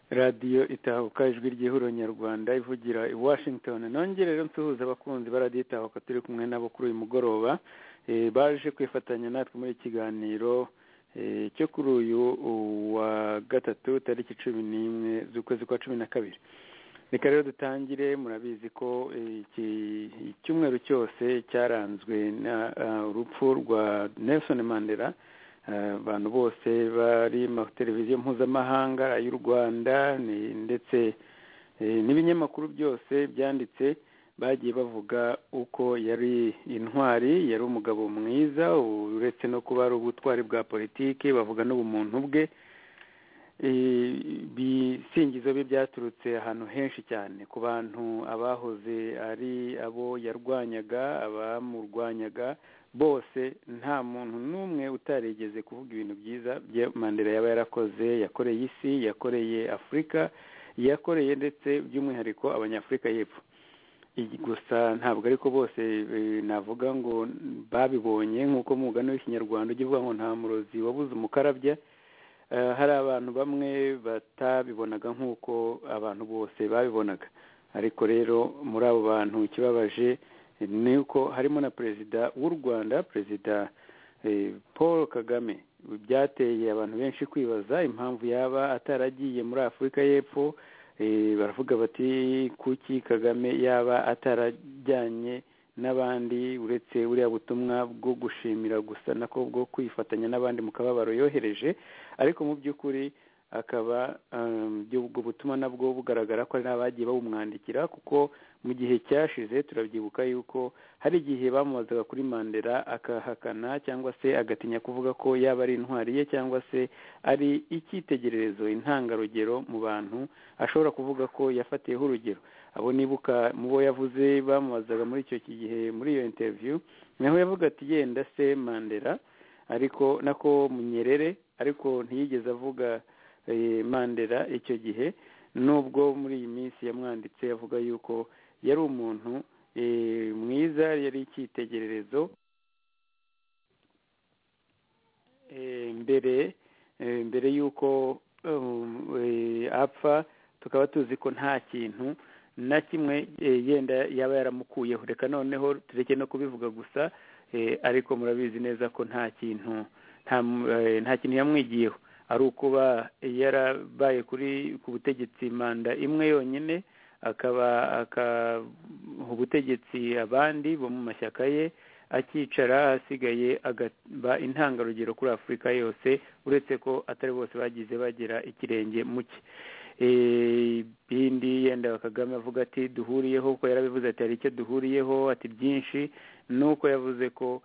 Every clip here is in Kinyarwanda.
radiyo itahuka ijwi ry'ihuriro nyarwanda ivugira i washington nongere rero nsuhuza abakunzi ba radiyo itahuka turi kumwe nabo kuri uyu mugoroba baje kwifatanya natwe muri ikiganiro cyo kuri uyu wa gatatu tariki cumi n'imwe z'ukwezi kwa cumi na kabiri reka rero dutangire murabizi ko iki cyumweru cyose cyaranzwe urupfu rwa nelson mandela abantu bose bari mu televiziyo mpuzamahanga y'u rwanda ndetse n'ibinyamakuru byose byanditse bagiye bavuga uko yari intwari yari umugabo mwiza uretse no kuba ari ubutwari bwa politiki bavuga n'ubumuntu bwe ibisingizo bye byaturutse ahantu henshi cyane ku bantu abahoze ari abo yarwanyaga abamurwanyaga bose nta muntu n'umwe utarigeze kuvuga ibintu byiza mandela yaba yarakoze yakoreye isi yakoreye afurika yakoreye ndetse by'umwihariko abanyafurika y'epfo gusa ntabwo ariko bose navuga ngo babibonye nk'uko mugani w'ikinyarwanda ujya uvuga ngo nta murozi wabuze umukarabya hari abantu bamwe batabibonaga nk'uko abantu bose babibonaga ariko rero muri abo bantu ikibabaje ni uko harimo na perezida w'u rwanda perezida paul kagame byateye abantu benshi kwibaza impamvu yaba ataragiye muri afurika y'epfo baravuga bati kuki kagame yaba atarajyanye n'abandi uretse buriya butumwa bwo gushimira gusa nako bwo kwifatanya n'abandi mu kababaro yohereje ariko mu by'ukuri akaba ubwo butumwa nabwo bugaragara ko hari n'abagiye bawumwandikira kuko mu gihe cyashize turabyibuka yuko hari igihe bamubazaga kuri mandela akahakana cyangwa se agatinya kuvuga ko yaba ari intwari ye cyangwa se ari icyitegererezo intangarugero mu bantu ashobora kuvuga ko yafatiyeho urugero abo nibuka mu bo yavuze bamubazaga muri icyo gihe muri iyo interiviyu naho yavuga ati yenda se mandela ariko nako munyerere ariko ntiyigeze avuga mandela icyo gihe nubwo muri iyi minsi yamwanditse avuga yuko yari umuntu mwiza yari icyitegererezo mbere mbere y'uko apfa tukaba tuzi ko nta kintu na kimwe yenda yaba yaramukuyeho reka noneho tureke no kubivuga gusa ariko murabizi neza ko nta kintu nta kintu yamwigiyeho ari ukuba yarabaye kuri ku butegetsi manda imwe yonyine akaba akaha ubutegetsi abandi bo mu mashyaka ye akicara asigaye agaba intangarugero kuri afurika yose uretse ko atari bose bagize bagira ikirenge muke bindi yenda kagame avuga ati duhuriyeho ko yarabivuze ati hari icyo duhuriyeho ati byinshi nuko yavuze ko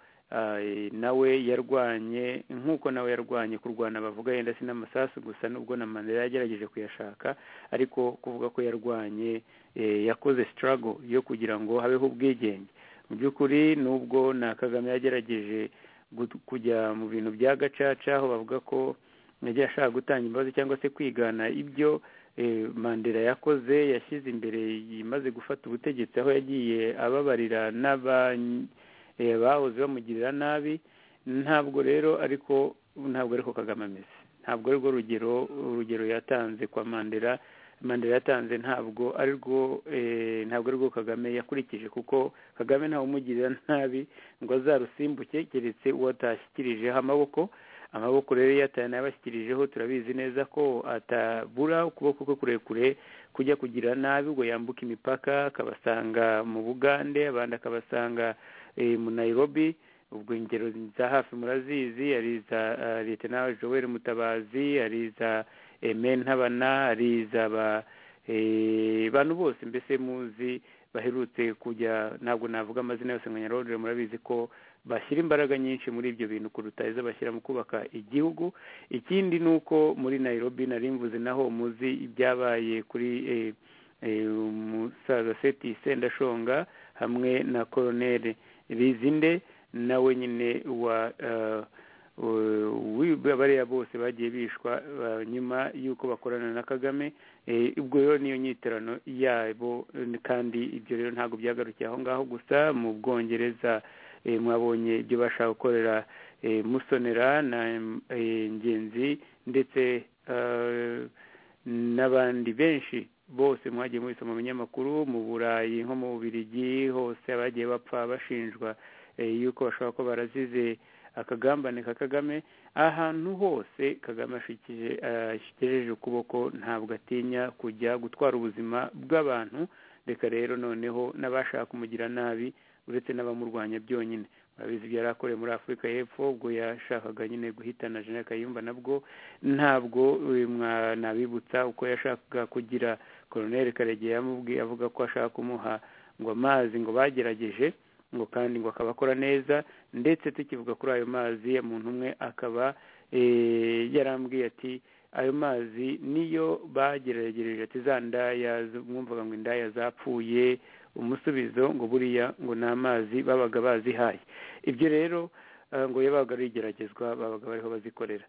nawe yarwanye nk'uko nawe yarwanye kurwana bavuga yenda si n'amasasu gusa nubwo na mandela yagerageje kuyashaka ariko kuvuga ko yarwanye yakoze sitarago yo kugira ngo habeho ubwigenge mu by'ukuri nubwo na kagame yagerageje kujya mu bintu bya gacaca aho bavuga ko yagiye ashaka gutanga imbabazi cyangwa se kwigana ibyo mandela yakoze yashyize imbere imaze gufata ubutegetsi aho yagiye ababarira n'abanye bahoze bamugirira nabi ntabwo rero ariko ntabwo ariko kagame ameze ntabwo arirwo rugero urugero yatanze kwa mandela mandela yatanze ntabwo arirwo ntabwo arirwo kagame yakurikije kuko kagame ntawe umugirira nabi ngo azarusimbuke keretse uwo atashyikirijeho amaboko amaboko rero iyo atanayabashyikirijeho turabizi neza ko atabura ukuboko kwe kurekure kujya kugira nabi ubwo yambuka imipaka akabasanga mu bugande abandi akabasanga mu Nairobi ubwo ingero za hafi murazizi ari iza leta nawe joel mutabazi ari iza ntabana ari iza abantu bose mbese muzi baherutse kujya ntabwo navuga amazina yose ngo nyarorere murabizi ko bashyira imbaraga nyinshi muri ibyo bintu kuruta izo bashyira mu kubaka igihugu ikindi ni uko muri Nairobi nari mvuze naho muzi ibyabaye kuri umusaza seti sendashonga hamwe na koroneri rizinde nawe nyine wa bariya bose bagiye bishwa nyuma y'uko bakorana na kagame ubwo rero niyo nyiterano yabo kandi ibyo rero ntabwo byagarukiye aho ngaho gusa mu bwongereza mwabonye ibyo bashaka gukorera musonera na ngenzi ndetse n'abandi benshi bose mwagiye mubisoma mu binyamakuru mu burayi nko mu bubirigi hose abagiye bapfa bashinjwa yuko bashobora kuba barazize akagambane ka kagame ahantu hose kagame ashyikijeje ukuboko ntabwo atinya kujya gutwara ubuzima bw'abantu reka rero noneho n'abashaka kumugira nabi uretse n'abamurwanya byonyine murabizi ibyo yari akoreye muri afurika y'epfo ubwo yashakaga nyine guhitana jeannette kayumba nabwo ntabwo nabibutsa uko yashakaga kugira koroneri karegeya yamubwiye avuga ko ashaka kumuha ngo amazi ngo bagerageje ngo kandi ngo akaba akora neza ndetse tukivuga kuri ayo mazi umuntu umwe akaba yarambwiye ati ayo mazi niyo bageragereje ati za ndaya mwumvaga ngo indaya zapfuye umusubizo ngo buriya ngo ni amazi babaga bazihaye ibyo rero ngo yabaga ari igeragezwa babaga bariho bazikorera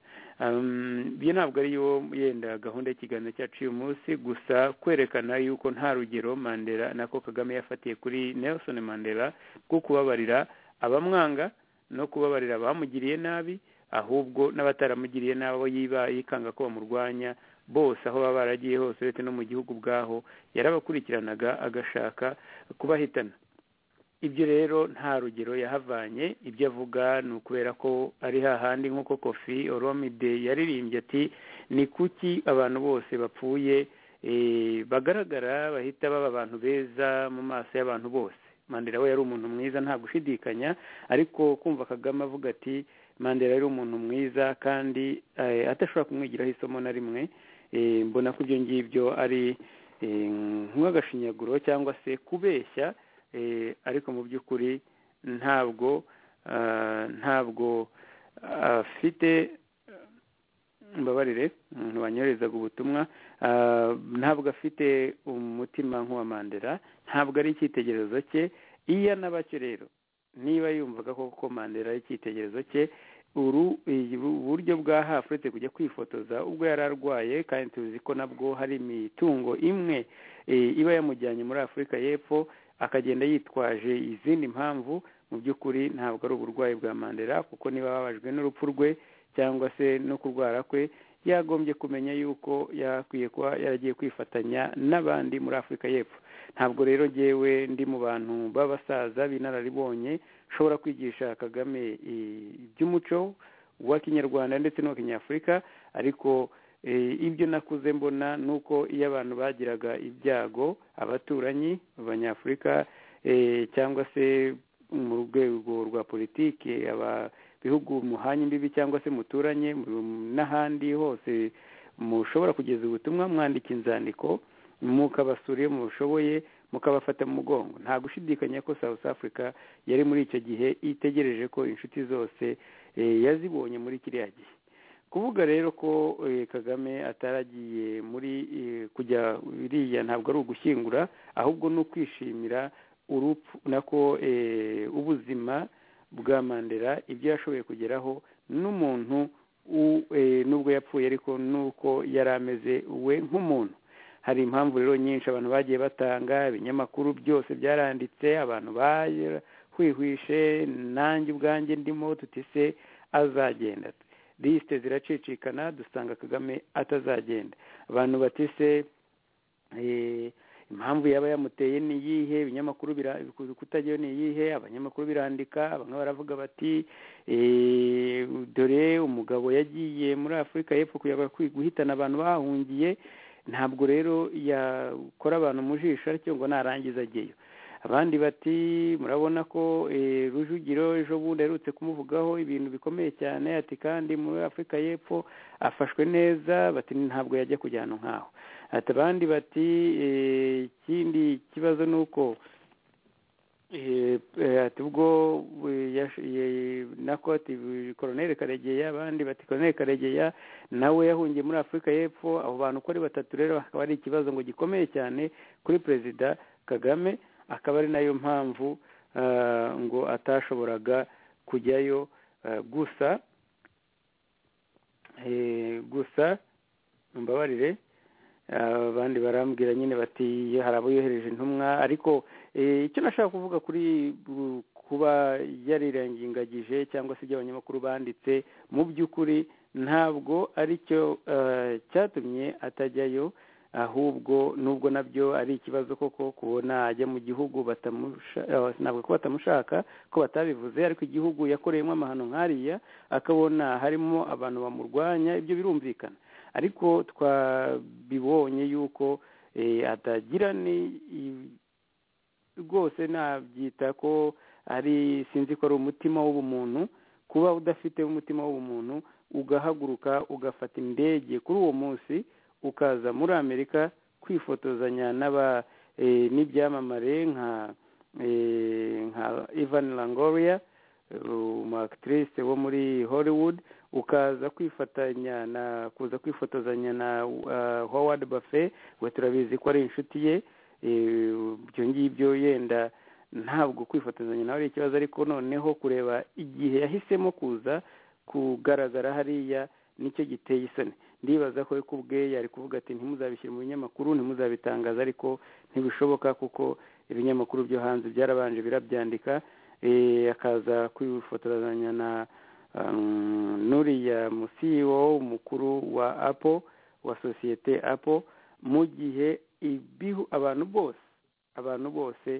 iyo ntabwo ari yo yenda gahunda y'ikiganiro cyacu uyu munsi gusa kwerekana yuko nta rugero mandela nako kagame yafatiye kuri nelson mandela rwo kubabarira abamwanga no kubabarira abamugiriye nabi ahubwo n'abataramugiriye n'abo yiba yikanga ko bamurwanya bose aho baba baragiye hose uretse no mu gihugu ubwaho yarabakurikiranaga agashaka kubahitana ibyo rero nta rugero yahavanye ibyo avuga ni ukubera ko ari hahandi nk'uko kofi oromide yaririmbye ati ni kuki abantu bose bapfuye bagaragara bahita baba abantu beza mu maso y'abantu bose mandela we yari umuntu mwiza nta gushidikanya ariko kumva kagame avuga ati mandela yari umuntu mwiza kandi atashobora kumwigiraho isomo na rimwe mbona ko ibyo ngibyo ari nk'agashinyaguro cyangwa se kubeshya ariko mu by'ukuri ntabwo ntabwo afite mbabarire umuntu wanyoherezaga ubutumwa ntabwo afite umutima nk'uwa mandela ntabwo ari icyitegererezo cye iyo anabacyo rero niba yumvaga koko mandela ari icyitegererezo cye uru buryo bwa hafi uretse kujya kwifotoza ubwo yari arwaye kandi tuzi ko nabwo hari imitungo imwe iba yamujyanye muri afurika y'epfo akagenda yitwaje izindi mpamvu mu by'ukuri ntabwo ari uburwayi bwa mandela kuko niba babajwe n'urupfu rwe cyangwa se no kurwara kwe yagombye kumenya yuko yakwiye kuba yaragiye kwifatanya n'abandi muri afurika y'epfo ntabwo rero ngewe ndi mu bantu b'abasaza b'inararibonye ushobora kwigisha kagame iby'umuco wa kinyarwanda ndetse n'uwa kinyafurika ariko ibyo nakuze mbona ni uko iyo abantu bagiraga ibyago abaturanyi abanyafurika cyangwa se mu rwego rwa politiki bihugu muhanye imbibi cyangwa se muturanye n'ahandi hose mushobora kugeza ubutumwa mwandika inzandiko mukabasura iyo mushoboye mukabafata mu mugongo nta gushidikanya ko south africa yari muri icyo gihe itegereje ko inshuti zose yazibonye muri kiriya gihe kuvuga rero ko kagame ataragiye muri kujya biriya ntabwo ari ugushyingura ahubwo ni ukwishimira urupfu nako ubuzima bwa mandela ibyo yashoboye kugeraho n'umuntu n'ubwo yapfuye ariko n'uko yari ameze we nk'umuntu hari impamvu rero nyinshi abantu bagiye batanga ibinyamakuru byose byaranditse abantu bahwihwishe nanjye ubwanjye ndimo tutise azagenda lisite ziracicikana dusanga kagame atazagenda abantu batise impamvu yaba yamuteye ni iyihe ibinyamakuru kutagira ni iyihe abanyamakuru birandika bamwe baravuga bati dore umugabo yagiye muri afurika y'epfo guhitana abantu bahungiye ntabwo rero yakora abantu mu jisho aricyo ngo narangiza ageyo abandi bati murabona ko rujugiro ejo bundi aherutse kumuvugaho ibintu bikomeye cyane ati kandi muri afurika y'epfo afashwe neza bati ntabwo yajya kujyana nk'aho ati abandi bati ikindi kibazo ni uko ati ubwo nako ati koroneri karegeya abandi bati koroneri karegeya nawe yahungiye muri afurika y'epfo abo bantu uko ari batatu rero hakaba hari ikibazo ngo gikomeye cyane kuri perezida kagame akaba ari nayo mpamvu ngo atashoboraga kujyayo gusa gusa mbabarire abandi barambwira nyine bati hari abo yohereje intumwa ariko icyo nashaka kuvuga kuri kuba yarirengagije cyangwa se ibyo abanyamakuru banditse mu by'ukuri ntabwo aricyo cyatumye atajyayo ahubwo nubwo nabyo ari ikibazo koko kubona ajya mu gihugu ntabwo ko batamushaka ko batabivuze ariko igihugu yakoreyemo amahano nk'ariya akabona harimo abantu bamurwanya ibyo birumvikana ariko twabibonye yuko atagira ni rwose nabyita ko ari sinzi ko ari umutima w'ubumuntu kuba udafite umutima w'ubumuntu ugahaguruka ugafata indege kuri uwo munsi ukaza muri amerika kwifotozanya n'aba n'ibyamamare nka nka ivan langoria umwakitirisi wo muri hollywood ukaza kwifatanya na kuza kwifotozanya na howard bafe we turabizi ko ari inshuti ye ibyo ngibyo yenda ntabwo kwifotozanya nawe ari ikibazo ariko noneho kureba igihe yahisemo kuza kugaragara hariya nicyo giteye isoni ndibaza ko kubwe yari kuvuga ati ntimuzabishyire mu binyamakuru ntimuzabitangaza ariko ntibishoboka kuko ibinyamakuru byo hanze byarabanje birabyandika akaza kwifotozanya na nuriya musiyo umukuru wa apo wa sosiyete apo mu gihe ibihu abantu bose abantu bose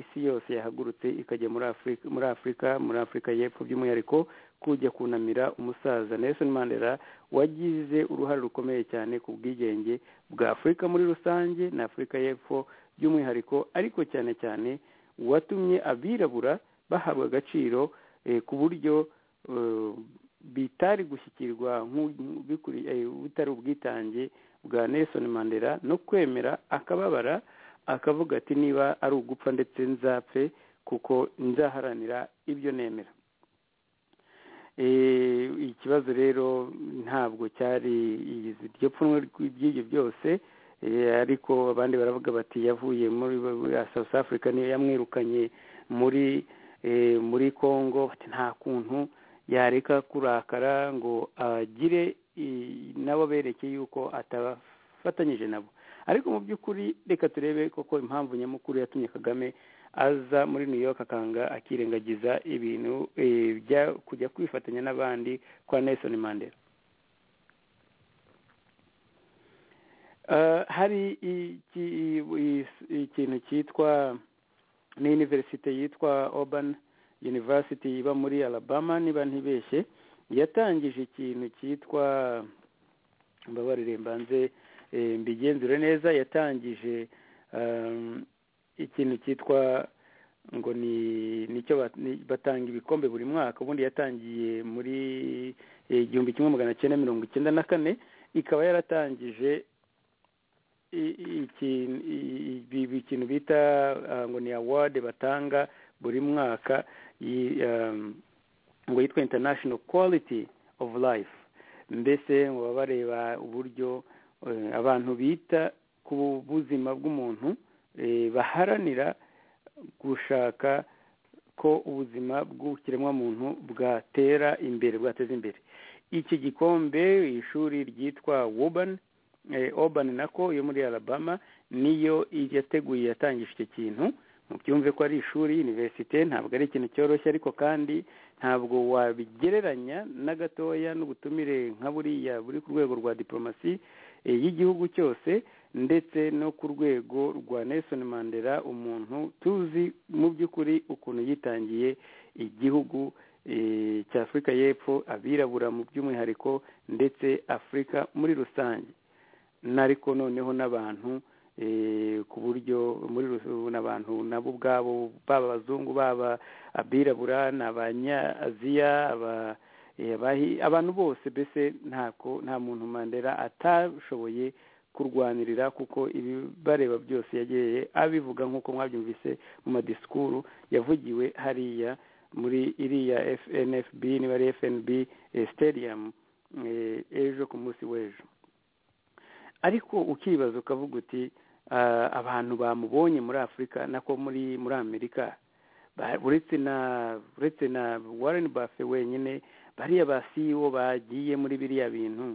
isi yose yahagurutse ikajya muri afurika muri afurika muri afurika y'epfo by'umwihariko kujya kunamira umusaza nelson mandela wagize uruhare rukomeye cyane ku bwigenge bwa afurika muri rusange na afurika y'epfo by'umwihariko ariko cyane cyane watumye abirabura bahabwa agaciro ku buryo bitari gushyikirwa butari ubwitange bwa nelson mandela no kwemera akababara akavuga ati niba ari ugupfa ndetse nzapfe kuko nzaharanira ibyo nemera ikibazo rero ntabwo cyari iryo pfunwe ry'ibyo byose ariko abandi baravuga bati yavuye muri south africa niyo yamwirukanye muri muri congo nta kuntu yareka kurakara ngo agire nabo bereke yuko atafatanyije nabo ariko mu by'ukuri reka turebe koko impamvu nyamukuru yatumye kagame aza muri new york akanga akirengagiza ibintu bya kujya kwifatanya n'abandi kwa nelson mandela hari ikintu cyitwa ni univerisite yitwa urban university iba muri alabama niba ntibeshye yatangije ikintu cyitwa mbabarire mbanze mbigenzure neza yatangije ikintu cyitwa ngo ni nicyo batanga ibikombe buri mwaka ubundi yatangiye muri igihumbi kimwe magana cyenda mirongo icyenda na kane ikaba yaratangije ikintu bita ngo ni awadi batanga buri mwaka ngo yitwa international quality of life mbese ngo baba bareba uburyo abantu bita ku buzima bw'umuntu baharanira gushaka ko ubuzima bw'ubukiremwamuntu bwatera imbere bwateza imbere iki gikombe ishuri ryitwa wubani obani nako yo muri alabama niyo yateguye yatangije icyo kintu mubyumve ko ari ishuri univerisite ntabwo ari ikintu cyoroshye ariko kandi ntabwo wabigereranya na gatoya n'ubutumire nka buriya buri ku rwego rwa diporomasi y'igihugu cyose ndetse no ku rwego rwa nelson mandela umuntu tuzi mu by'ukuri ukuntu yitangiye igihugu cya afurika y'epfo abirabura mu by'umwihariko ndetse afurika muri rusange n'ariko noneho n'abantu ku buryo muri n'abantu nabo ubwabo baba abazungu baba abirabura ni abanyaziya abantu bose mbese nta muntu mandela atashoboye kurwanirira kuko ibibareba byose yagiye abivuga nk'uko mwabyumvise mu madisikuru yavugiwe hariya muri iriya fnfb niba ari fnb sitediyamu ejo ku munsi w'ejo ariko ukibaza ukavuga uti abantu bamubonye muri afurika nako muri muri amerika uretse na uretse na warren bafe wenyine bariya ba siyo bagiye muri biriya bintu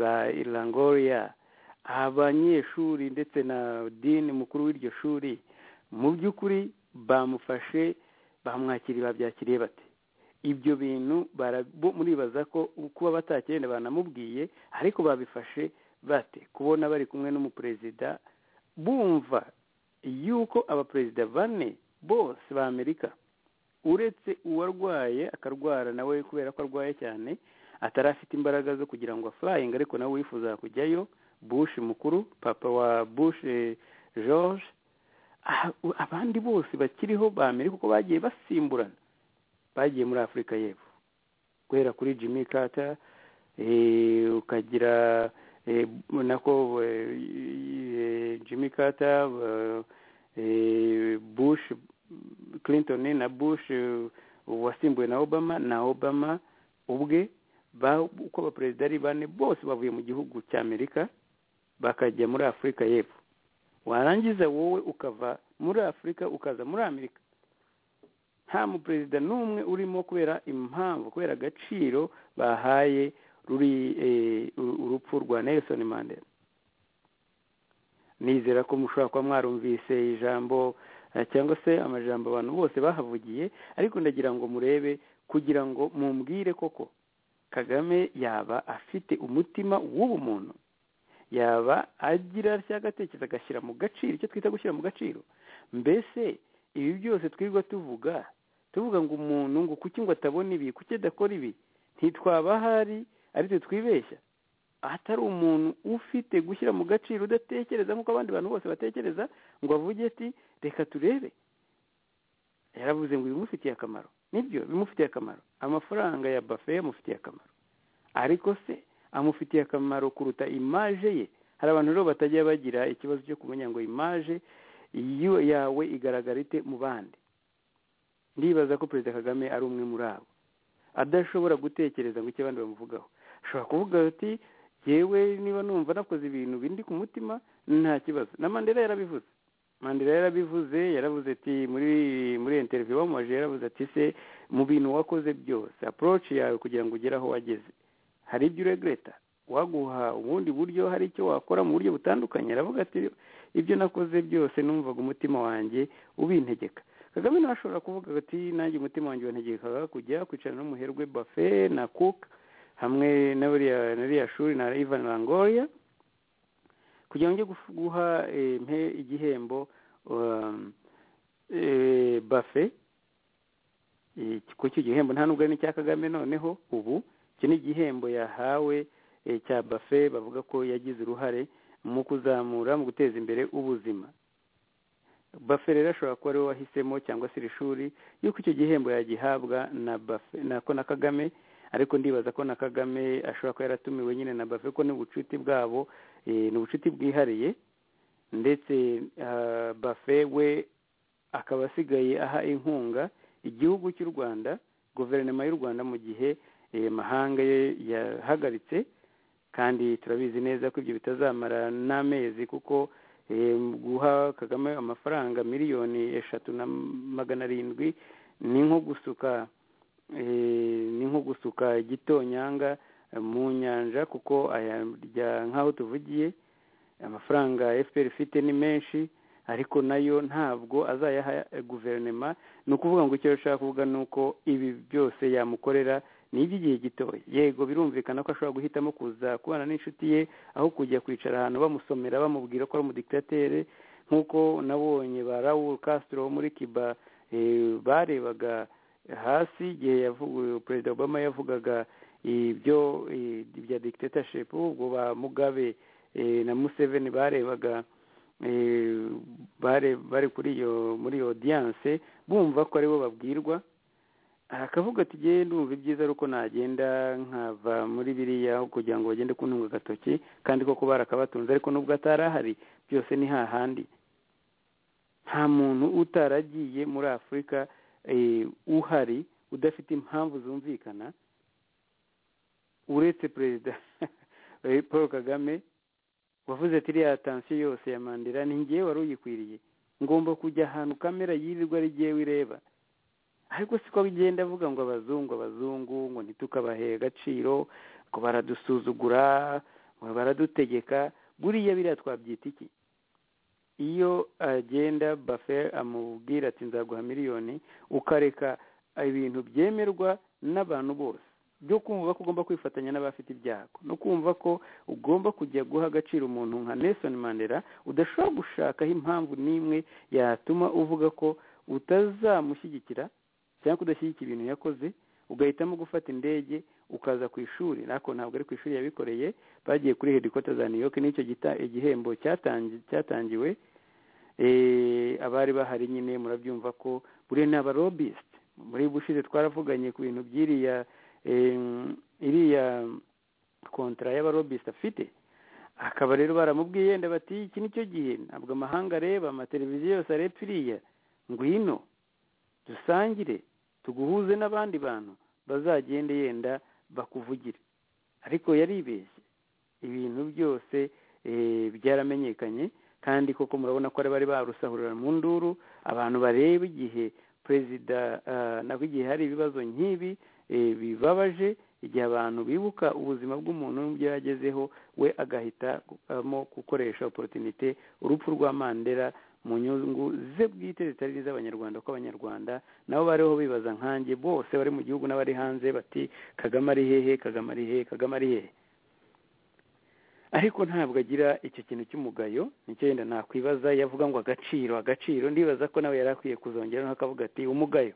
ba langoriya abanyeshuri ndetse na dini mukuru w'iryo shuri mu by'ukuri bamufashe bamwakiriye babyakiriye bate ibyo bintu muribaza ko kuba batakirenda banamubwiye ariko babifashe bate kubona bari kumwe n'umuperezida bumva yuko abaperezida bane bose ba amerika uretse uwarwaye akarwara nawe kubera ko arwaye cyane atarafite imbaraga zo kugira ngo afurayinge ariko nawe wifuza kujyayo bushi mukuru papa wa bushi george abandi bose bakiriho ba amerika kuko bagiye basimburana bagiye muri afurika y'epfo guhera kuri jimmy carter ukagira nako jimmy carter bush clinton na bush wasimbuwe na obama na obama ubwe uko abaperezida ari bane bose bavuye mu gihugu cya amerika bakajya muri afurika y'epfo warangiza wowe ukava muri afurika ukaza muri amerika nta muperezida n'umwe urimo kubera impamvu kubera agaciro bahaye ruri urupfu rwa nelson mandela nizera ko mushobora kuba mwarumvise ijambo cyangwa se amajambo abantu bose bahavugiye ariko ndagira ngo murebe kugira ngo mumbwire koko kagame yaba afite umutima w'ubumuntu yaba agira atya agatekerezo agashyira mu gaciro icyo twita gushyira mu gaciro mbese ibi byose twirirwa tuvuga tuvuga ngo umuntu ngo kuki ngo atabona ibi kuki adakora ibi ntitwaba ahari aritwe twibeshya atari umuntu ufite gushyira mu gaciro udatekereza nk'uko abandi bantu bose batekereza ngo avuge ati reka turebe yaravuze ngo bimufitiye akamaro nibyo bimufitiye akamaro amafaranga ya bafe amufitiye akamaro ariko se amufitiye akamaro kuruta imaje ye hari abantu rero batajya bagira ikibazo cyo kumenya ngo imaje iyo yawe igaragara ite mu bandi ndibaza ko perezida kagame ari umwe muri abo adashobora gutekereza ngo icyo abandi bamuvugaho ashobora kuvuga ati yewe niba numva nakoze ibintu bindi ku mutima nta kibazo na mandela yarabivuze mandela yarabivuze yaravuze ati muri muri interiviyu bamumaje yaravuze ati se mu bintu wakoze byose aporoci yawe kugira ngo ugere aho wageze hari ibyo uregreta waguha ubundi buryo hari icyo wakora mu buryo butandukanye aravuga ati ibyo nakoze byose numvaga umutima wanjye ubintegeka kagame ntashobora kuvuga ati nanjye umutima wanjye wantegekaga kujya kwicara n'umuherwe bafe na kuka hamwe na buriya shuri na ivan rangoria kugira ngo ujye guha igihembo bafe kuko icyo gihembo nta nubwo ari n'icya kagame noneho ubu iki ni igihembo yahawe cya bafe bavuga ko yagize uruhare mu kuzamura mu guteza imbere ubuzima bafe rero ashobora kuba ariwe wahisemo cyangwa se iri shuri yuko icyo gihembo yagihabwa na bafe nako na kagame ariko ndibaza ko na kagame ashobora kuba yaratumiwe nyine na bafe ko n'ubucuti bwabo ni ubucuti bwihariye ndetse bafe we akaba asigaye aha inkunga igihugu cy'u rwanda guverinoma y'u rwanda mu gihe mahanga ye yahagaritse kandi turabizi neza ko ibyo bitazamara n'amezi kuko guha kagame amafaranga miliyoni eshatu na magana arindwi ni nko gusuka ni nko gusuka igitonyanga mu nyanja kuko ayarya nk'aho tuvugiye amafaranga fpr ifite ni menshi ariko nayo ntabwo azayaha guverinoma ni ukuvuga ngo icyo ashaka kuvuga ni uko ibi byose yamukorera ni iby'igihe gitoya yego birumvikana ko ashobora guhitamo kuza kubana n'inshuti ye aho kujya kwicara ahantu bamusomera bamubwira ko ari umudikitatere nk'uko nabonye ba raul castro wo muri kiba barebaga hasi igihe perezida obama yavugaga ibyo bya dictatorship ubwo ba mugabe na museveni barebaga bari kuri iyo muri odiyanse bumva ko aribo babwirwa arakavuga ati genda ndumva ibyiza ari uko nagenda nkava muri biriya kugira ngo bagende kuntunga agatoki kandi koko barakabatunze ariko nubwo atari ahari byose ni hahandi nta muntu utaragiye muri afurika uhari udafite impamvu zumvikana uretse perezida paul kagame wavuze ati iriya tansiyo yose ya mandela ni ngewe wari uyikwiriye ngomba kujya ahantu kamera yirirwa ari ngewe ireba ariko siko bigenda avuga ngo abazungu abazungu ngo ntitukabahe agaciro ngo baradusuzugura ngo baradutegeka buriya biriya twabyita iki iyo agenda bafe amubwira ati nzaguha miliyoni ukareka ibintu byemerwa n'abantu bose byo kumva ko ugomba kwifatanya n'abafite ibyago no kumva ko ugomba kujya guha agaciro umuntu nka Nelson Mandela udashobora gushakaho impamvu n'imwe yatuma uvuga ko utazamushyigikira cyangwa kudashyigikira ibintu yakoze ugahitamo gufata indege ukaza ku ishuri nako ntabwo ari ku ishuri yabikoreye bagiye kuri hedikota za new york n'icyo igihembo cyatangiwe abari bahari nyine murabyumva ko buriya ni abarobisite muri bushize twaravuganye ku bintu by'iriya iriya kontara y'abarobisite afite akaba rero baramubwiye ndabati iki nicyo gihe ntabwo amahanga areba amateleviziyo yose areba iriya ngwino dusangire tuguhuze n'abandi bantu bazagende yenda bakuvugire ariko yaribeshye ibintu byose byaramenyekanye kandi koko murabona ko bari barusahurira mu nduru abantu bareba igihe perezida nabwo igihe hari ibibazo nk'ibi bibabaje igihe abantu bibuka ubuzima bw'umuntu n'ibyo yagezeho we agahitamo gukoresha oporutinite urupfu rwa mandela mu nyungu ze bwite zitari iz'abanyarwanda kuko abanyarwanda nabo bariho bibaza nkanjye bose bari mu gihugu n'abari hanze bati kagame ari hehe kagame ari hehe kagame ari hehe ariko ntabwo agira icyo kintu cy'umugayo nicyo yenda nakwibaza yavuga ngo agaciro agaciro ndibaza ko nawe yari akwiye kuzongeraho akavuga ati umugayo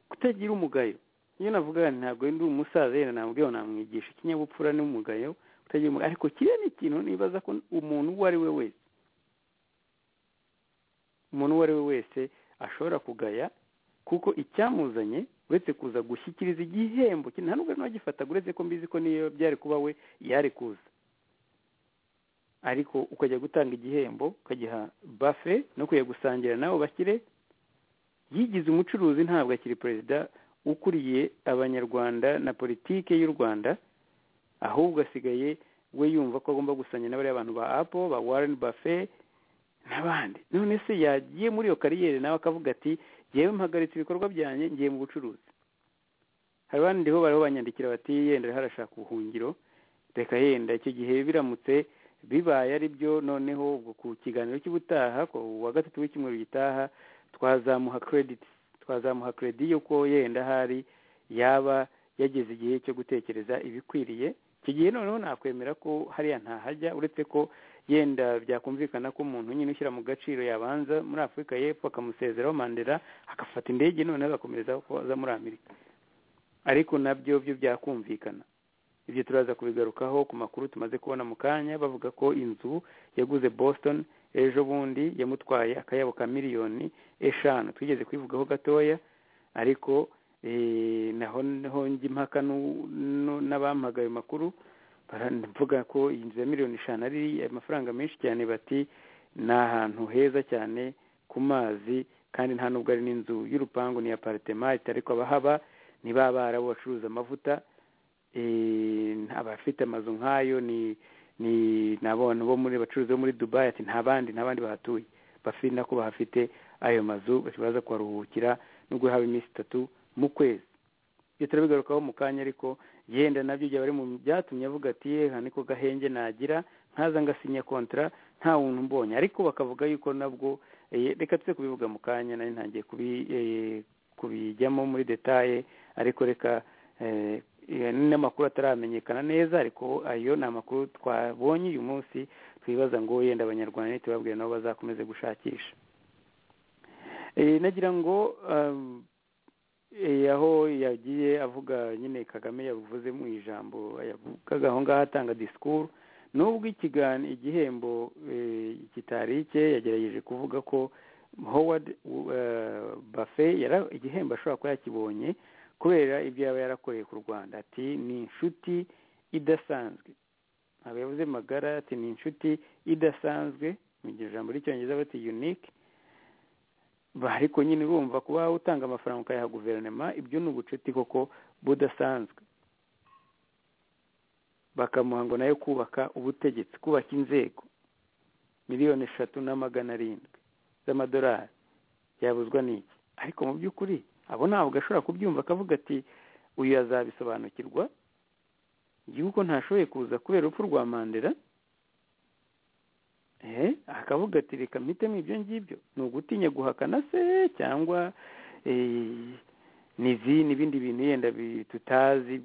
kutagira umugayo iyo navuga ntabwo ndi umusaza yenda nabwiye namwigisha ikinyabupfura n'umugayo kutagira umugayo ariko kiriya ni ikintu nibaza ko umuntu uwo ari we wese umuntu uwo ari we wese ashobora kugaya kuko icyamuzanye uretse kuza gushyikiriza igihembo nta nubwo n'uwagifataga uretse ko mbizi ko niyo byari kuba we yari kuza ariko ukajya gutanga igihembo ukagiha bafe no kujya gusangira nabo bakire yigize umucuruzi ntabwo akiri perezida ukuriye abanyarwanda na politiki y'u rwanda ahubwo asigaye we yumva ko agomba gusangira n'abariya abantu ba apo ba warren bafe n'abandi none se yagiye muri iyo kariyeri nawe akavuga ati ngewe mpagaritse ibikorwa byanjye ngiye mu bucuruzi hari abandi ho bariho banyandikira bati yenda harashaka ubuhungiro reka yenda icyo gihe biramutse bibaye ari byo noneho ku kiganiro cy'ubutaha wa gatatu w'icyumweru gitaha twazamuha krediti twazamuha kredi yuko yenda hari yaba yageze igihe cyo gutekereza ibikwiriye iki gihe noneho nakwemera ko hariya ntahajya uretse ko yenda byakumvikana ko umuntu nyine ushyira mu gaciro yabanza muri afurika y'epfo akamusezeraho mandela agafata indege noneho agakomereza aza muri amerika ariko nabyo byo byakumvikana ibyo turaza kubigarukaho ku makuru tumaze kubona mu kanya bavuga ko inzu yaguze boston ejo bundi yamutwaye akayabo ka miliyoni eshanu twigeze kwivugaho gatoya ariko naho naho njya impaka n'abampaga ayo makuru baravuga ko iyi nzu ya miliyoni eshanu ari amafaranga menshi cyane bati ni ahantu heza cyane ku mazi kandi nta nubwo ari n'inzu y'urupangu ni ya paritemate ariko abahaba ni ba barabo bacuruza amavuta abafite amazu nk'ayo ni ni abantu bo muri bacuruzi bo muri dubayi ati nta bandi nta bandi bahatuye bafite nako bahafite ayo mazu baza kuharuhukira no guhabwa iminsi itatu mu kwezi ibyo turabigarukaho mu kanya ariko yenda nabyo byaba ari mu byatumye avuga ati yeha niko gahenge nagira nkaza ngasinya kontara nta muntu mbonye ariko bakavuga yuko nabwo reka tuze kubivuga mu kanya nari ntangiye kubijyamo muri detaye ariko reka n'amakuru ataramenyekana neza ariko ayo ni amakuru twabonye uyu munsi twibaza ngo yenda abanyarwanda ntitubabwire nabo bazakomeze gushakisha nagira ngo aho yagiye avuga nyine kagame yabivuze mu ijambo yavugaga aho ngaho atanga disikuru n'ubwo igihembo kitari cye yagerageje kuvuga ko howard bafe igihembo ashobora kuba yakibonye kubera ibyo yaba yarakoreye ku rwanda ati ni inshuti idasanzwe ntabwo yavuze magara ati ni inshuti idasanzwe mu gihe ijambo ry'icyongereza bati yunike ariko nyine urumva kuba utanga amafaranga ukayaha guverinoma ibyo ni ubucuti koko budasanzwe bakamuha ngo nayo kubaka ubutegetsi kubaka inzego miliyoni eshatu na magana arindwi z'amadolari yabuzwa n'iki ariko mu by'ukuri abo ntabwo ashobora kubyumva akavuga ati uyu azabisobanukirwa yuko ntashoboye kuza kubera urupfu rwa mandela akavuga ati reka mpitemo ibyo ngibyo ni ugutinya guhakana se cyangwa n'ibindi bintu yenda tutazi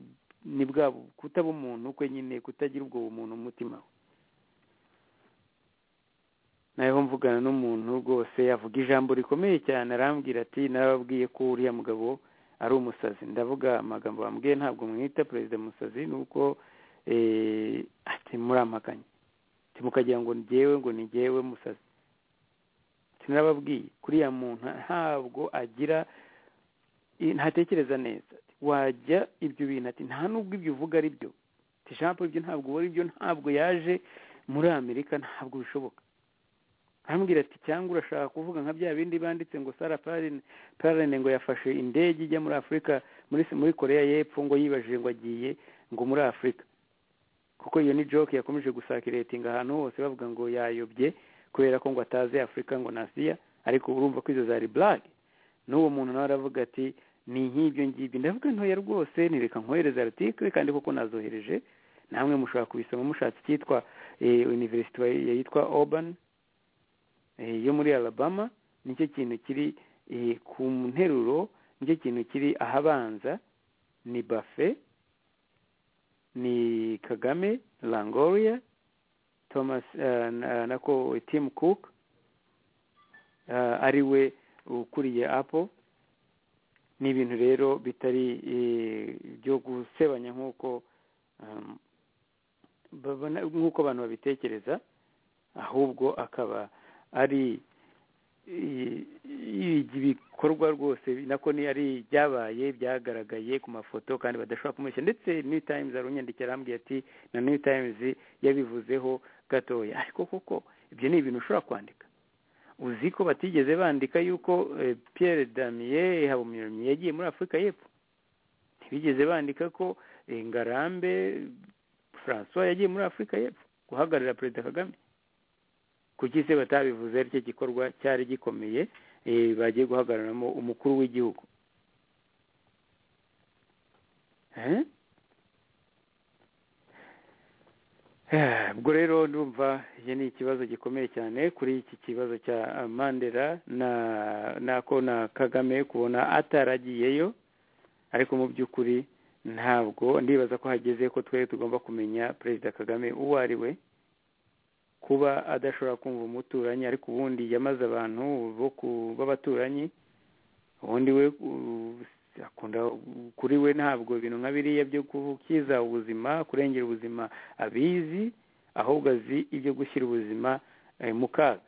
ni bwa kutaba umuntu kwe nyine kutagira ubwo bumuntu umutima we nawe mvugana n'umuntu rwose yavuga ijambo rikomeye cyane arambwira ati narababwiye ko uriya mugabo ari umusazi ndavuga amagambo bambwiye ntabwo mwita perezida musazi ni uko murampakanye mukagira ngo ngewe ngo ngewe musazi narababwiye kuriya muntu ntabwo agira ntatekereza neza wajya ibyo bintu ati nta n'ubwo ibyo uvuga ari byo tijambo ibyo ntabwo uba ari byo ntabwo yaje muri amerika ntabwo bishoboka arambwira ati cyangwa urashaka kuvuga nka bya bindi banditse ngo sara pararene ngo yafashe indege ijya muri afurika muri korea y'epfo ngo yibajije ngo agiye ngo muri afurika kuko iyo ni joke yakomeje gusakiretinga ahantu hose bavuga ngo yayobye kubera ko ngo atazi afurika ngo ni asiya ariko urumva ko izo zari burage n'uwo muntu nawe aravuga ati ni nk'ibyo ngibyo ndavuga ntoya rwose nireka nkohereza aritike kandi kuko nazohereje namwe mushobora kubisoma mushatse icyitwa univerisite yitwa obani yo muri alabama nicyo kintu kiri ku nteruro nicyo kintu kiri ahabanza ni bafe ni kagame langoriya thomas nako timu kuku ari we ukuriye apo ni ibintu rero bitari byo gusebanya nk'uko nk'uko abantu babitekereza ahubwo akaba ari ibikorwa rwose nako ni ari byabaye byagaragaye ku mafoto kandi badashobora kumureshya ndetse new times arunyandikira arambwiye ati na new times yabivuzeho gatoya ariko koko ibyo ni ibintu ushobora kwandika uzi ko batigeze bandika yuko Pierre damiye habumyuranye yagiye muri afurika y'epfo ntibigeze bandika ko ngarambe francois yagiye muri afurika y'epfo guhagararira perezida kagame kuki se batabivuze aricyo gikorwa cyari gikomeye bagiye guhagararamo umukuru w'igihugu ubwo rero ndumva iki ni ikibazo gikomeye cyane kuri iki kibazo cya mandela nako na kagame kubona ataragiyeyo ariko mu by'ukuri ntabwo ndibaza ko hageze ko twe tugomba kumenya perezida kagame uwo ari we kuba adashobora kumva umuturanyi ariko ubundi yamaze abantu b'abaturanyi ubundi we akunda kuri we ntabwo ibintu nka biriya byo gukiza ubuzima kurengera ubuzima abizi ahubwo azi ibyo gushyira ubuzima mu kaga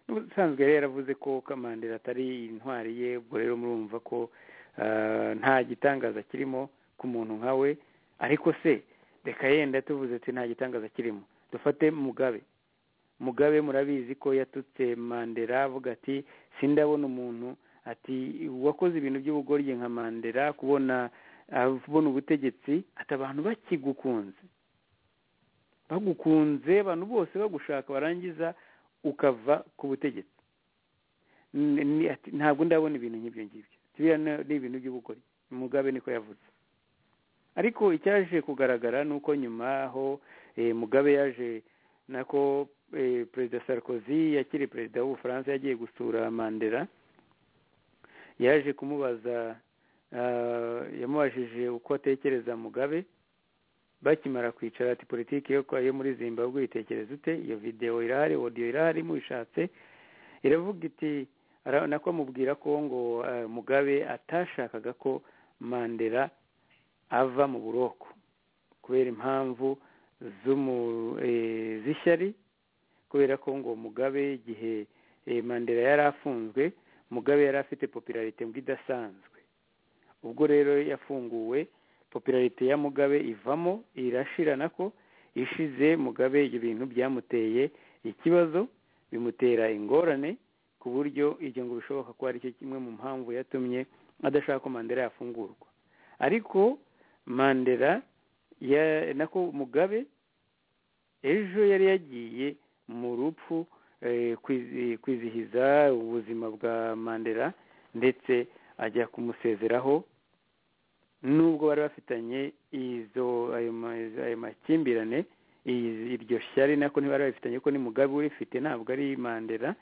ubusanzwe yari yaravuze ko kamandira atari intwari ye ubwo rero murumva ko nta gitangaza kirimo ku muntu nka we ariko se reka yenda tuvuze ati nta gitangaza kirimo dufate mugabe mugabe murabizi ko yatutse mandela avuga ati sindabona umuntu ati uwakoze ibintu by'ubugoryi nka mandela kubona abona ubutegetsi ati abantu bakigukunze bagukunze abantu bose bagushaka barangiza ukava ku butegetsi ntabwo ndabona ibintu nk'ibyo ngibyo biriya ni ibintu by'ubugoryi mugabe niko yavuze ariko icyaje kugaragara ni uko nyuma aho mugabe yaje nako perezida sarkozy yakiri perezida w'ubufaransa yagiye gusura mandela yaje kumubaza yamubajije uko atekereza mugabe bakimara kwicara ati politiki yo muri zimbabwe uyitekereza ute iyo videwo irahari odiyo irahari muyishatse iravuga iti nako amubwira ko ngo mugabe atashakaga ko mandela ava mu buroko kubera impamvu z'ishyari kubera ko ngo mugabe igihe mandela yari afunzwe mugabe yari afite popularite ngo idasanzwe ubwo rero yafunguwe popularite ya mugabe ivamo irashira nako ishize mugabe ibyo bintu byamuteye ikibazo bimutera ingorane ku buryo ibyo ngo bishoboka ko ari cyo kimwe mu mpamvu yatumye adashaka ko mandela yafungurwa ariko mandela nako mugabe ejo yari yagiye mu rupfu kwizihiza ubuzima bwa mandela ndetse ajya kumusezeraho nubwo bari bafitanye izo ayo makimbirane iryo shyari nako ntibari babifitanye ko ni mugabe urifite ntabwo ari mandela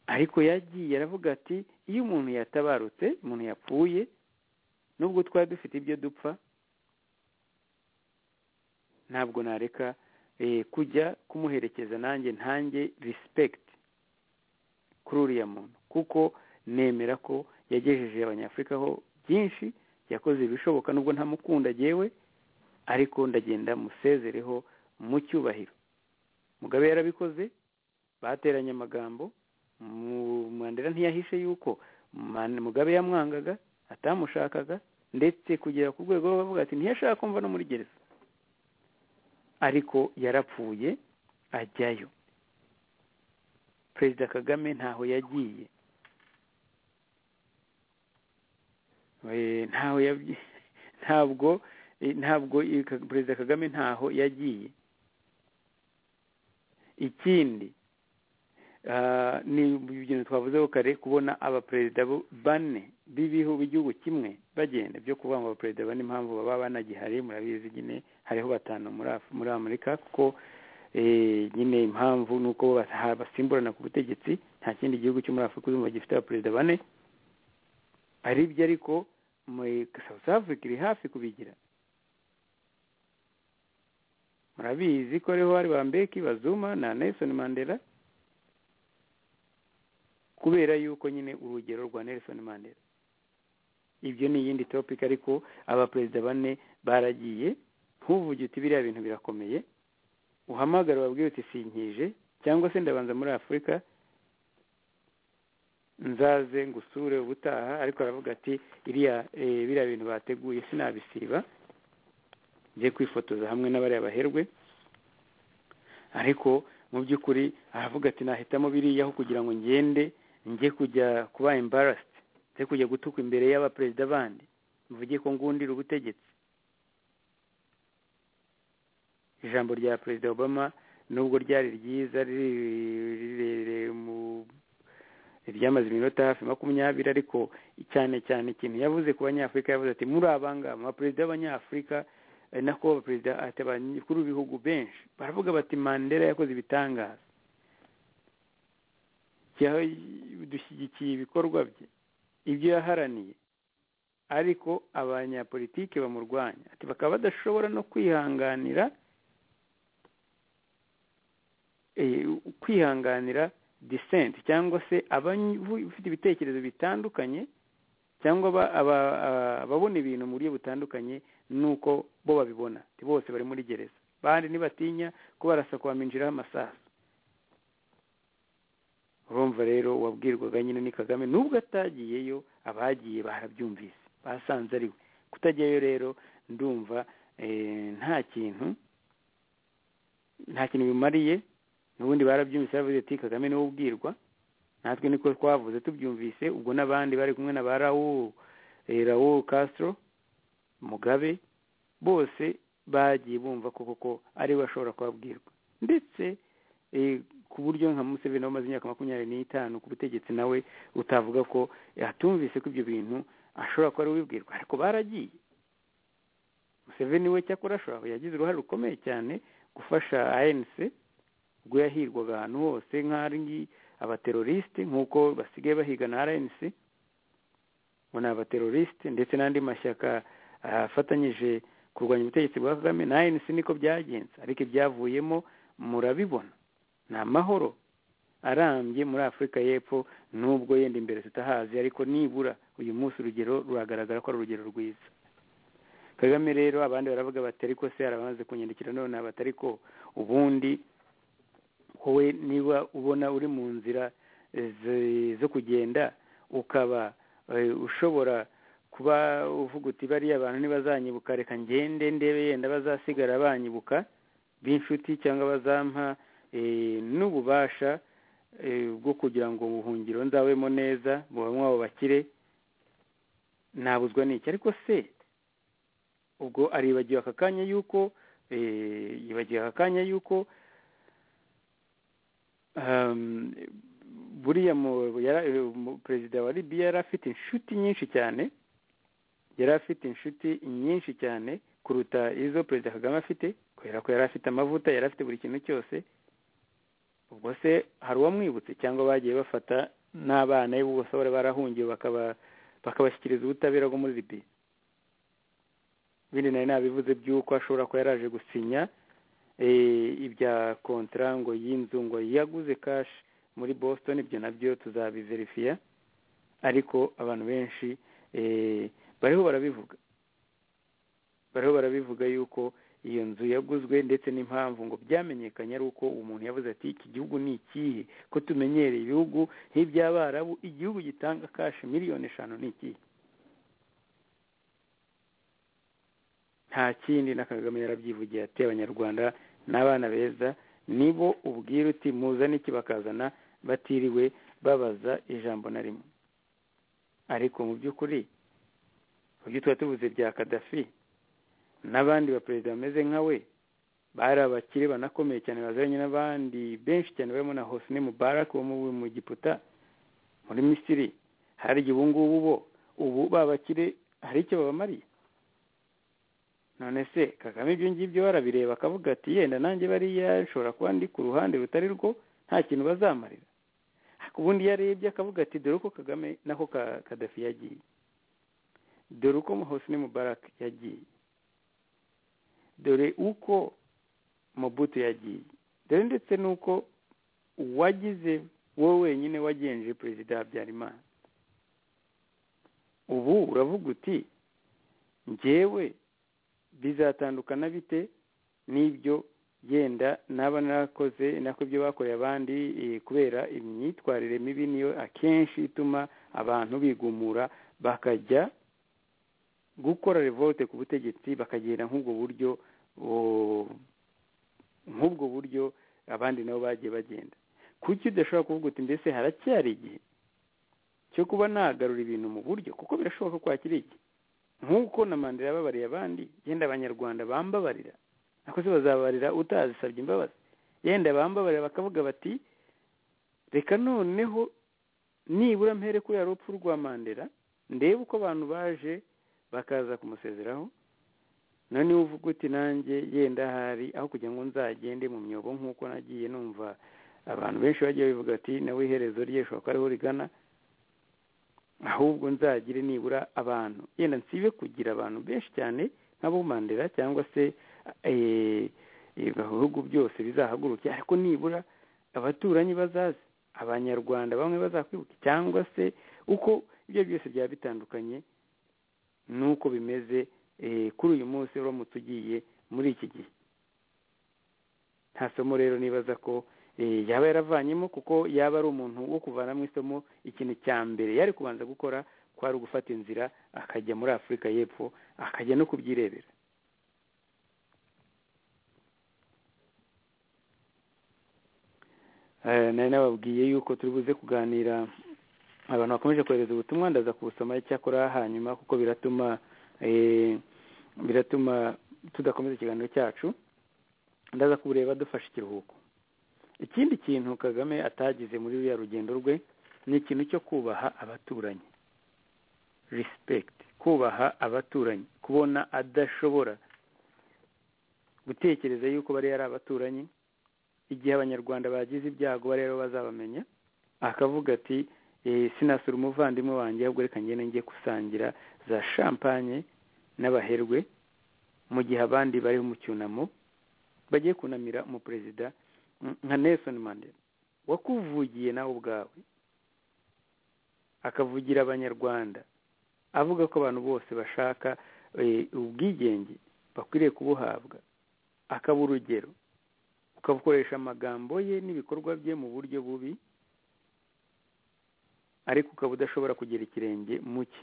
ariko yagiye aravuga ati iyo umuntu yatabarutse umuntu yapfuye nubwo twari dufite ibyo dupfa ntabwo nareka kujya kumuherekeza nanjye ntange rispegiti kuri uriya muntu kuko nemera ko yagejeje abanyafurika ho byinshi yakoze ibishoboka nubwo ntamukunda agewe ariko ndagenda musezereho mu cyubahiro mugabe yarabikoze bateranye amagambo mandela ntiyahishe yuko mugabe yamwangaga atamushakaga ndetse kugera ku rwego rwo bavuga ati ntiyashaka kumva no muri gereza ariko yarapfuye ajyayo perezida kagame ntaho yagiye ntabwo ntabwo perezida kagame ntaho yagiye ikindi ni ibintu twavuzeho kare kubona abaperezida bane b'ibihu b'igihugu kimwe bagenda byo kuvuga ngo abaperezida bane impamvu baba banagihari murabizi nyine hariho batanu muri amerika kuko nyine impamvu ni uko basimburana ku butegetsi nta kindi gihugu cyo muri afurika uzumva gifite abaperezida bane ari byo ariko south africa iri hafi kubigira murabizi ko ariho hari bambeki bazuma na nelson mandela kubera yuko nyine urugero rwa nelson mandela ibyo ni iyindi topic ariko abaperezida bane baragiye ntuvuge uti biriya bintu birakomeye uhamagara wabwiye uti sinkije cyangwa se ndabanza muri afurika nzaze ngusure ubutaha ariko aravuga ati iriya biriya bintu bateguye sinabisiba njye kwifotoza hamwe n'abariya baherwe ariko mu by'ukuri aravuga ati nahitamo biriyaho kugira ngo ngende njye kujya kuba embarasiti njye kujya gutukwa imbere y'abaperezida bandi mvuge ko ngundira ubutegetsi ijambo rya perezida obama nubwo ryari ryiza rirerire ryamaze iminota hafi makumyabiri ariko cyane cyane ikintu yavuze ku banyafurika yavuze ati muri abangaba abaperezida b'abanyafurika nako abaperezida abakuru b'ibihugu benshi baravuga bati mandela yakoze ibitangaza dushyigikiye ibikorwa bye ibyo yaharaniye ariko abanyapolitike bamurwanya ati bakaba badashobora no kwihanganira kwihanganira disenti cyangwa se abafite ibitekerezo bitandukanye cyangwa ababona ibintu mu buryo butandukanye n'uko bo babibona bose bari muri gereza bandi ntibatinya ko barasa baminjiraho amasaha urumva rero wabwirwaga nyine ni kagame nubwo atagiyeyo abagiye barabyumvise basanze ari we kutajyayo rero ndumva nta kintu nta kintu bimariye n'ubundi barabyumvise baravuze ati kagame niwe ubwirwa natwe niko twavuze tubyumvise ubwo n'abandi bari kumwe na ba rawu rawu kasitro mugabe bose bagiye bumva ko koko ariwe ashobora kubabwirwa ndetse ku buryo nka museveni wamaze imyaka makumyabiri n'itanu ku butegetsi nawe utavuga ko atumvise ko ibyo bintu ashobora kuba ari ubibwirwa ariko baragiye museveni we cyakora ashobora yagize uruhare rukomeye cyane gufasha anc ubwo yahirwaga ahantu hose nk'aringi abaterorisite nk'uko basigaye bahiga na rnc ngo ni abaterorisite ndetse n'andi mashyaka afatanyije kurwanya ubutegetsi bwa kagame na rnc niko byagenze ariko ibyavuyemo murabibona ni amahoro arambye muri afurika y'epfo nubwo yenda imbere tutahazi ariko nibura uyu munsi urugero ruragaragara ko ari urugero rwiza kagame rero abandi baravuga batari ko se arabamaze kunyandikira none batari ko ubundi wowe niba ubona uri mu nzira zo kugenda ukaba ushobora kuba uvuga uti bariya abantu ntibazanyibuka reka ngende ndebe yenda bazasigara banyibuka b'inshuti cyangwa bazampa n'ububasha bwo kugira ngo ubuhungiro nzabemo neza muba mwabo bakire ntabuzwa n'iki ariko se ubwo aribagiwe aka kanya yuko yibagiwe aka kanya yuko buriya perezida wa libiya yari afite inshuti nyinshi cyane yari afite inshuti nyinshi cyane kuruta izo perezida kagame afite kubera ko yari afite amavuta yari afite buri kintu cyose ubwo se hari uwamwibutse cyangwa bagiye bafata n'abana be bose bari barahungiwe bakabashyikirizwa ubutabera bwo muri libi ibindi nari nabivuze by'uko ashobora kuba yaraje gusinya ibya kontara ngo y'inzu ngo yaguze kashi muri boston ibyo nabyo tuzabiverifiya ariko abantu benshi bariho barabivuga bariho barabivuga yuko iyo nzu yaguzwe ndetse n'impamvu ngo byamenyekanye ari uko umuntu yavuze ati iki gihugu ni ikihe ko tumenyereye ibihugu nk'iby'abarabu igihugu gitanga kashi miliyoni eshanu ni ikihe nta kindi na kagame yarabyivugiye ati abanyarwanda n'abana beza nibo ubwira uti muzane iki bakazana batiriwe babaza ijambo na rimwe ariko mu by'ukuri mu byo tuba tuvuze bya kadafi n'abandi baperezida bameze nka we bari abakire banakomeye cyane bazanye n'abandi benshi cyane barimo na hosni mubarak wo mu giputa muri misiri hari igihe ubu ngubu bo ubu babakire hari icyo babamariye none se kagame ibyo ngibyo barabireba akavuga ati yenda nanjye bariya nshobora kuba ndi ku ruhande rutari rwo nta kintu bazamarira ubundi iyo arebye akavuga ati dore uko kagame nako kadafi yagiye dore uko hosni mubarak yagiye dore uko mobutu yagiye dore ndetse n'uko uwagize wowe wenyine wagenje perezida habyarimana ubu uravuga uti ngewe bizatandukana bite n'ibyo yenda naba narakoze nako ibyo bakoreye abandi kubera imyitwarire mibi niyo akenshi ituma abantu bigumura bakajya gukora revolte ku butegetsi bakagenda nk'ubwo buryo nk'ubwo buryo abandi nabo bagiye bagenda kuki udashobora kuvuga uti mbese haracyari igihe cyo kuba nagarura ibintu mu buryo kuko birashoboka ko hakiri igihe nk'uko na mandela yababariye abandi yenda abanyarwanda bambabarira ako se bazabarira utazisabye imbabazi yenda bambabarira bakavuga bati reka noneho nibura mpere kuri urupfu rwa mandela ndebe uko abantu baje bakaza kumusezeraho noneho uvuga uti nanjye yenda hari aho kugira ngo nzagende mu myobo nk'uko nagiye numva abantu benshi bagiye bavuga ati nawe iherezo rye rishobora kuba ariho rigana ahubwo nzagire nibura abantu yenda nsibe kugira abantu benshi cyane nk'abo mandela cyangwa se ibihugu byose bizahaguruke ariko nibura abaturanyi bazaze abanyarwanda bamwe bazakwibuka cyangwa se uko ibyo byose byaba bitandukanye nuko bimeze kuri uyu munsi uramutse ugiye muri iki gihe nta somo rero nibaza ko yaba yaravanyemo kuko yaba ari umuntu wo kuvanamo isomo ikintu cya mbere yari kubanza gukora kwari ugufata inzira akajya muri afurika y'epfo akajya no kubyirebera nari nababwiye yuko turi buze kuganira abantu bakomeje kohereza ubutumwa ndaza kubusoma icyakora hanyuma kuko biratuma biratuma tudakomeza ikiganiro cyacu ndaza kubureba dufashe ikiruhuko ikindi kintu kagame atagize muri ruriya rugendo rwe ni ikintu cyo kubaha abaturanyi respect kubaha abaturanyi kubona adashobora gutekereza yuko bariya ari abaturanyi igihe abanyarwanda bagize ibyago bariya bazabamenya akavuga ati sinasura umuvandimwe wanjye ahubwo reka ngende njye gusangira za shampanye n'abaherwe mu gihe abandi bari mu cyunamo bagiye kunamira umuperezida nka nelson mandela wakuvugiye nawe ubwawe akavugira abanyarwanda avuga ko abantu bose bashaka ubwigenge bakwiriye kubuhabwa akaba urugero ukabukoresha amagambo ye n'ibikorwa bye mu buryo bubi ariko ukaba udashobora kugira ikirenge muke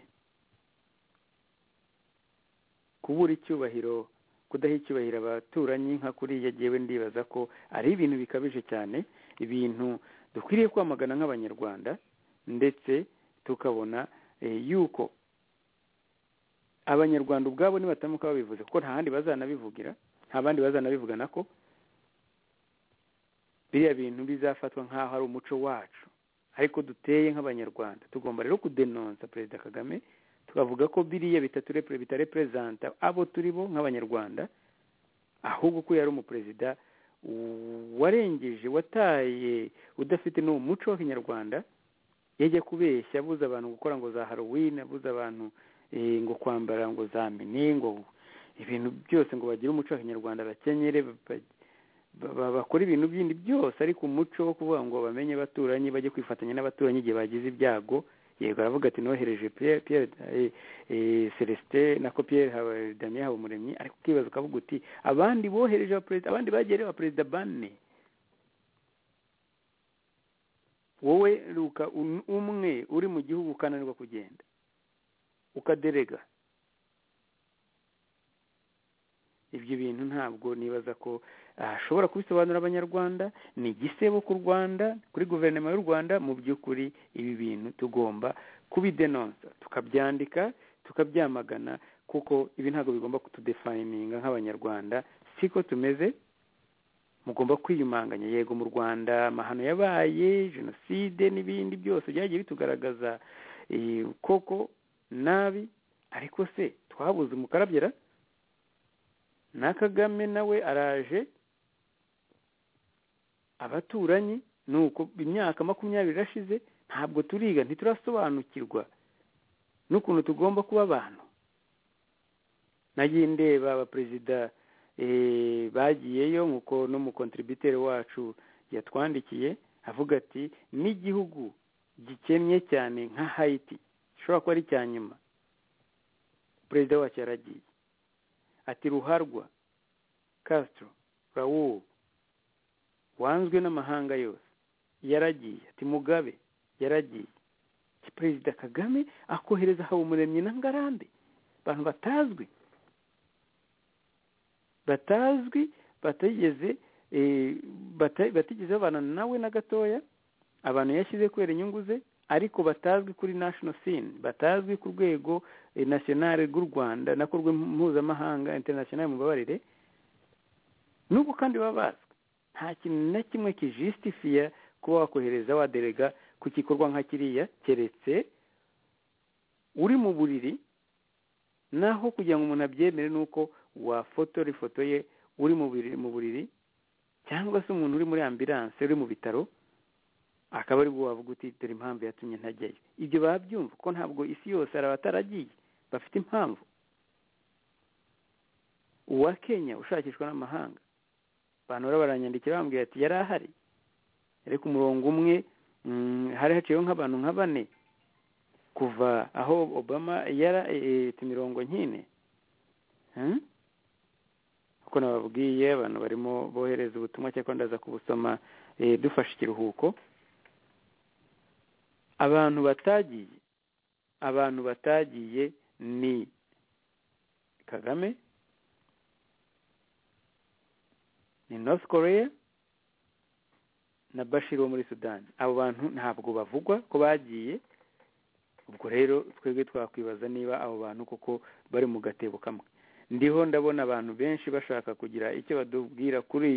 kubura icyubahiro kudaha icyubahiro abaturanyi nka kuriya yewe ndibaza ko ari ibintu bikabije cyane ibintu dukwiriye kwamagana nk'abanyarwanda ndetse tukabona yuko abanyarwanda ubwabo nibatamuka babivuze kuko nta handi bazanabivugira nta bandi bazanabivugana ko biriya bintu bizafatwa nk'aho ari umuco wacu ariko duteye nk'abanyarwanda tugomba rero kudenonsa perezida kagame tukavuga ko biriya bitarepurezanta abo turi bo nk'abanyarwanda ahubwo ko yari umuperezida warengeje wataye udafite n'uwo muco wa kinyarwanda yajya kubeshya abuza abantu gukora ngo za harowine abuza abantu ngo kwambara ngo za mini ngo ibintu byose ngo bagire umuco wa kinyarwanda bakenyere bakora ibintu bindi byose ariko umuco wo kuvuga ngo bamenye abaturanyi bajye kwifatanya n'abaturanyi igihe bagize ibyago yego aravuga ati nohereje piyeri celestin na kopiyeri daniel habumuremyi ariko ukibaza ukavuga uti abandi bohereje abaperezida abandi bagiye abaperezida bane wowe ruka umwe uri mu gihugu ukananirwa kugenda ukaderega ibyo bintu ntabwo nibaza ko ashobora kubisobanurira abanyarwanda ni igisebo ku rwanda kuri guverinoma y'u rwanda mu by'ukuri ibi bintu tugomba kubidenonsa tukabyandika tukabyamagana kuko ibi ntabwo bigomba kutudefayininga nk'abanyarwanda siko tumeze mugomba kwiyumanganya yego mu rwanda amahano yabaye jenoside n'ibindi byose byagiye bitugaragaza koko nabi ariko se twabuze umukarabyera na kagame nawe araje abaturanyi ni uko imyaka makumyabiri irashize ntabwo turiga ntiturasobanukirwa n'ukuntu tugomba kuba abantu nagiye ndeba abaperezida bagiyeyo nk'uko n'umukontributeri wacu yatwandikiye avuga ati n'igihugu gikennye cyane nka hayiti gishobora kuba ari icya nyuma perezida wacyo yaragiye ati ruharwa kasitiro rawu wanzwe n'amahanga yose yaragiye ati mugabe yaragiye perezida kagame akohereza habumuremyi na ngarambe abantu batazwi batazwi batigeze batigeze babana nawe na gatoya abantu yashyize kubera inyungu ze ariko batazwi kuri national scene batazwi ku rwego nasiyonari rw'u rwanda nako mpuzamahanga international mubabarire n'ubwo kandi baba bazwi nta kintu na kimwe kijisitifiya kuba wakohereza waderega ku gikorwa nka kiriya keretse uri mu buriri naho kugira ngo umuntu abyemere ni uko wafotora ifoto ye uri mu buriri cyangwa se umuntu uri muri ambiranse uri mu bitaro akaba ari bwo wavuga uti dore impamvu yatumye ntajyayo ibyo babyumva ko ntabwo isi yose hari abataragiye bafite impamvu uwa kenya ushakishwa n'amahanga abantu bari baranyandikira bambwira ati yari ahari ariko umurongo umwe hari haciyeho nk'abantu nka bane kuva aho obama yara mirongo nkine kuko nababwiye abantu barimo bohereza ubutumwa cyangwa ndaza kubusoma dufashe ikiruhuko abantu batagiye abantu batagiye ni kagame ni north korea na bashir wo muri sudani abo bantu ntabwo bavugwa ko bagiye ubwo rero twebwe twakwibaza niba abo bantu koko bari mu gatebo kamwe ndiho ndabona abantu benshi bashaka kugira icyo batubwira kuri